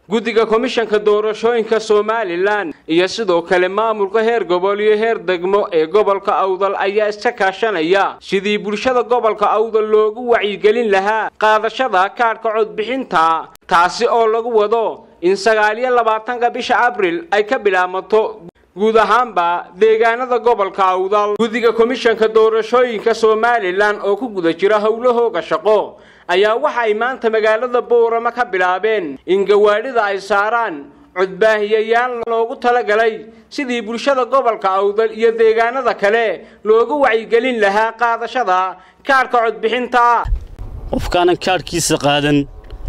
guddiga komishanka doorashooyinka somalilan iyo sidoo kale maamulka heer gobol iyo heer degmo ee gobolka awdal ayaa iska kaashanaya sidii bulshada gobolka awdal loogu wacyigelin lahaa qaadashada kaadhka codbixinta taasi oo lagu wado in sagaaliyo labaatanka bisha abril ay ka bilaabmato guud ahaanba deegaanada gobolka awdal guddiga komishanka doorashooyinka somalilan oo ku guda jira howlahooga shaqo ayaa waxa ay maanta magaalada boorama ka bilaabeen in gawaadhida ay saaraan codbaahiyayaal loogu talagalay sidii bulshada gobolka awdal iyo deegaanada kale loogu wacyigelin lahaa qaadashada kaadhka codbixinta qofkaanan kaadhkiisa qaadan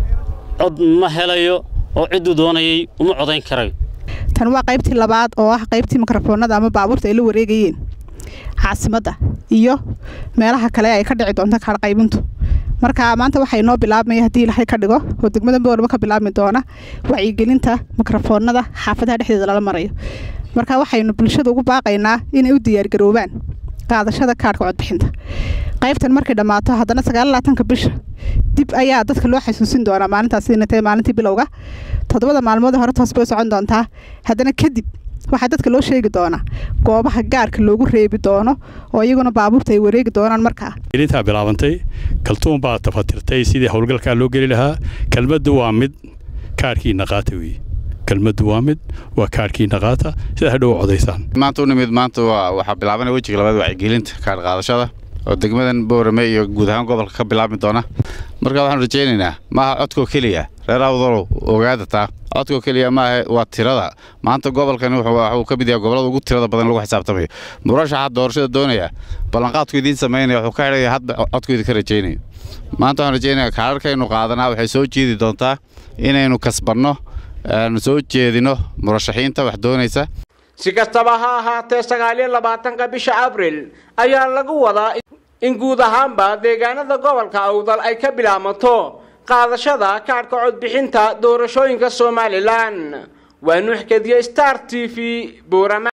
cod ma helayo oo cidduu doonayay uma codayn karayo tan waa qaybtii labaad oo ah qaybtii mikrofoonada ama baabuurta ay la wareegayeen caasimadda iyo meelaha kale ay ka dhici doonto kaadh qaybintu marka maanta waxaa inoo bilaabmaya haddii ilaahay ka dhigo oo degmada boorama ka bilaabmi doona wacyigelinta mikrofoonada xaafadaha dhexdeeda lala marayo marka waxaynu bulshada ugu baaqaynaa inay u diyaargaroobaan qaadashada kaadhka codbixinta qaybtan markay dhammaato haddana sagaalaatanka bisha dib ayaa dadka loo xasuusin doonaa maalintaas inatay maalintii bilowga toddobada maalmood hore toos bay u socon doontaa haddana kadib waxaa dadka loo sheegi doonaa goobaha gaarka loogu reebi doono oo iyaguna baabuurta ay wareegi doonaan markaa gelintaa bilaabantay kaltuun baa tafatirtay sidii howlgalkaa loo geli lahaa kelmaddu waa mid kaarhkiina qaata weeye kelmaddu waa mid waa kaarhkiina qaata sida hadhow codaysaan maanta u nimid maanta waxaa bilaabanaya wejiga labaad wacyigelinta kaadh qaadashada oo degmadan boorame iyo guud ahaan gobolka ka bilaabmi doona marka waxaanu rajaynaynaa maaha codkoo keliya reer awdalow ogaada taa codkoo keliya maaha waa tirada maanta gobolkan wuxuu ka mid yahay gobollada ugu tirada badan lagu xisaabtamayo murashaxa doorashada doonaya ballanqaadku idiin samaynaya wuxuu ka xidhaya hadba codku idinka rajaynayo maanta waxaan rajaynaya kaadharkaynu qaadanaa waxay soo jeedi doontaa inaynu kasbanno aanu soo jeedino murashaxiinta wax doonaysa si kastaba ha ahaatee sagaaliyo labaatanka bisha abril ayaa lagu wadaa in guud ahaanba deegaanada gobolka awdal ay ka bilaabmato qaadashada kaadhka codbixinta doorashooyinka somalilan waa nuux kediye star t v boorama